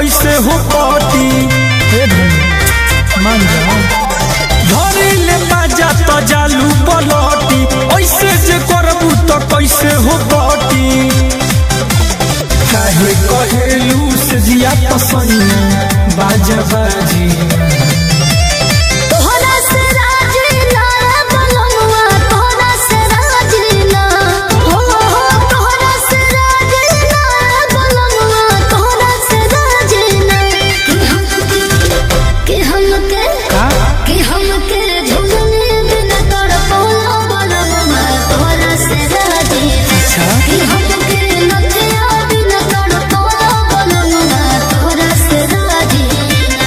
कैसे हो पटी हे भाई मान जाओ धरी ले बाजा तो जालू पलटी ऐसे जे करबू तो कैसे हो पटी काहे कहेलू से जिया पसंद बाजा बाजी तोहरा से राजी ना बलमुआ तोहरा से राजी ना हो हो तोहरा से राजी ना बलमुआ तोहरा से राजी ना कि हमके का कि हमके झुलने बिना तड़पौला बलमुआ तोहरा से राजी ना कि हमके नथिया बिना तड़पौला बलमुआ तोहरा से राजी ना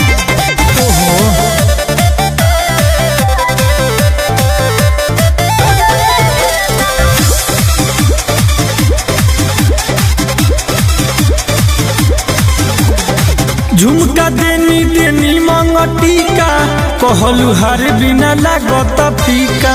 झुमका देनी देनी मंगटिका कहलू हर बिना लागत फीका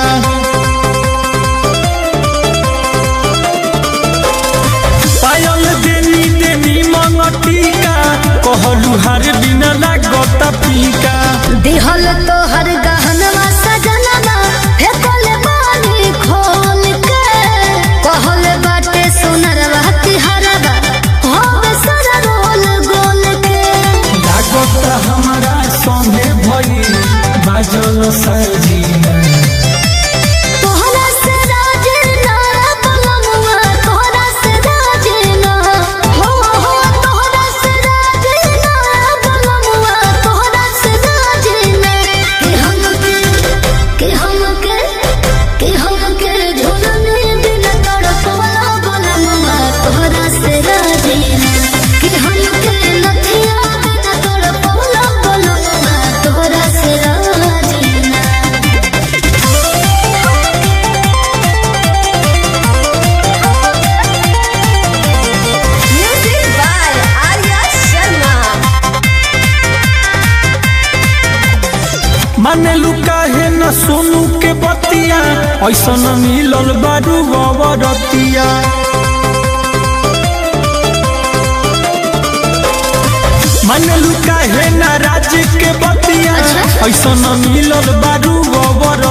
पायल देनी देनी मंगटिका कहलू हर बिना लागत फीका दिहल तो हर गहनवा सजनवा फेकल बानी खोल के कहल बाटे सुनरवा तिहरवा होवे सारा रोल गोल के लागत हमारा संगे भई बाजल सजीना तोहरा से राजी ना बलमुआ तोहरा से राजी ना हो हो तोहरा से राजी ना बलमुआ तोहरा से राजी ना कि हमके कि हमके कि हमके झुलने बिना तड़पवला बलमुआ तोहरा से राजी ना कि हमके नथिया बिना तड़पवला बलमुआ तोहरा से राजी ना Music by Arya Sharma. माने लुकाहे न सोनू के बतिया ऐसन मिलल बारू अवरतिया माने लुकाहे न राज के बतिया अच्छा। ऐसन मिलल बारू अवर